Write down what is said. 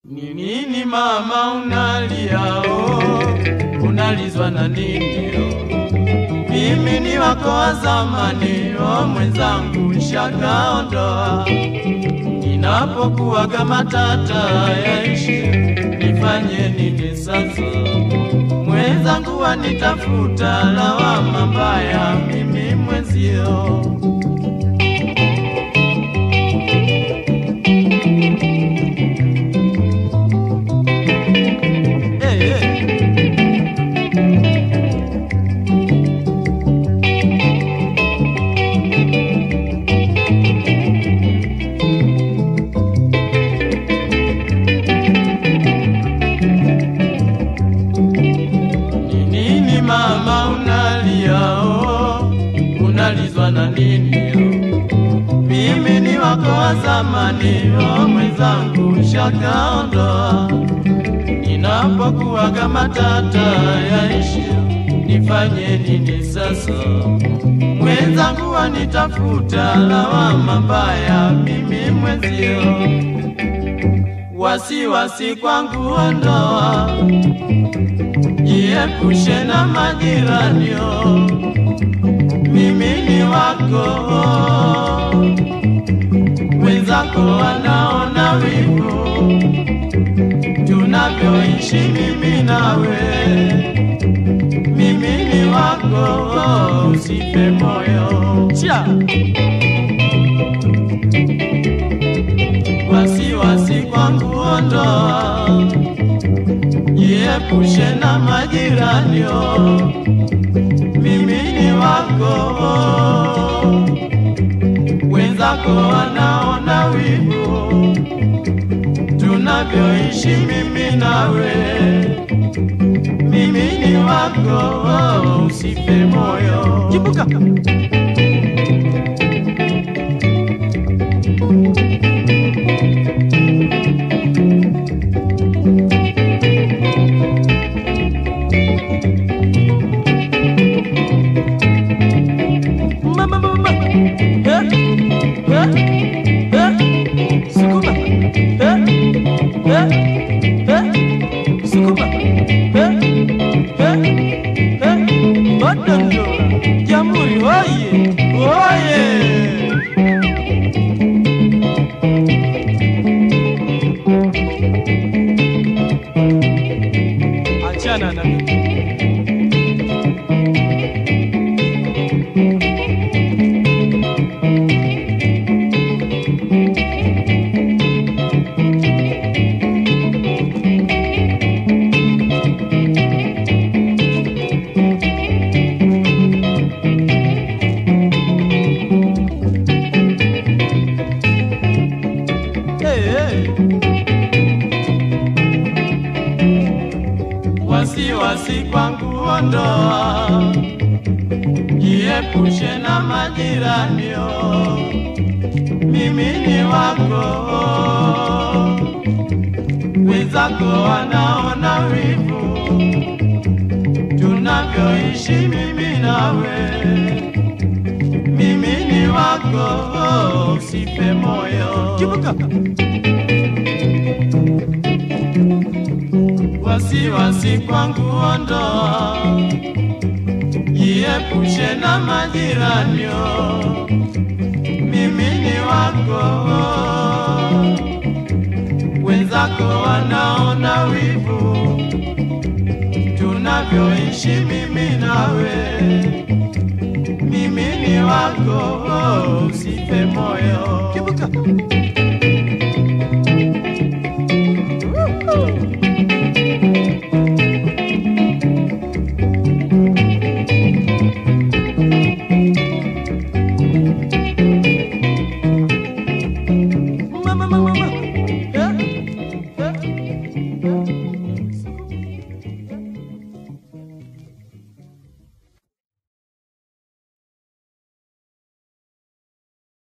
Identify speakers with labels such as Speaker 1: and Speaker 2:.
Speaker 1: Ni nini mama unalia oh, unalizwa na nini oh? Mimi ni wako wa zamani oh, mwenzangu shakaondoa. Ninapokuwaga matata yaishi, nifanye nini sasa? Mwenzangu wanitafuta lawama mbaya, mimi mwenzio Hey, hey. Ni nini mama unalia oh, unalizwa na nini oh? Mimi ni wako wa zamani oh, mwenzangu shakaondoa. Ninapokuwaga matata yaishi, nifanye nini sasa? Mwenzangu wanitafuta lawama mbaya, mimi mwenzio wasiwasi kwangu ondoa jiepushe na majiranio, mimi ni wako, wenzako wanaona wivu tunavyoishi mimi nawe, mimi ni wako, usife moyo cha wasiwasi kwangu ondoa jiepushe na majiranio, mimi ni wako, wenzako wanaona wivu tunavyoishi mimi nawe, mimi ni wako, usife moyo. Kibuka. Mama, mama, eh, eh, eh, sukuma, eh, eh, eh, sukuma, eh, eh, eh, Badando, Jamhuri, oye, oye. Achana na mimi. Hey, hey. Wasiwasi kwangu ondoa, jiepushe na majiranio, mimi ni wako, wenzako wanaona wivu tunavyoishi mimi nawe, mimi ni wako, usife moyo. Kibuka. wasiwasi kwangu ondoa, jiepushe na majiranio, mimi ni wako, wenzako wanaona wivu tunavyoishi mimi nawe, mimi ni wako, usife moyo. Kibuka.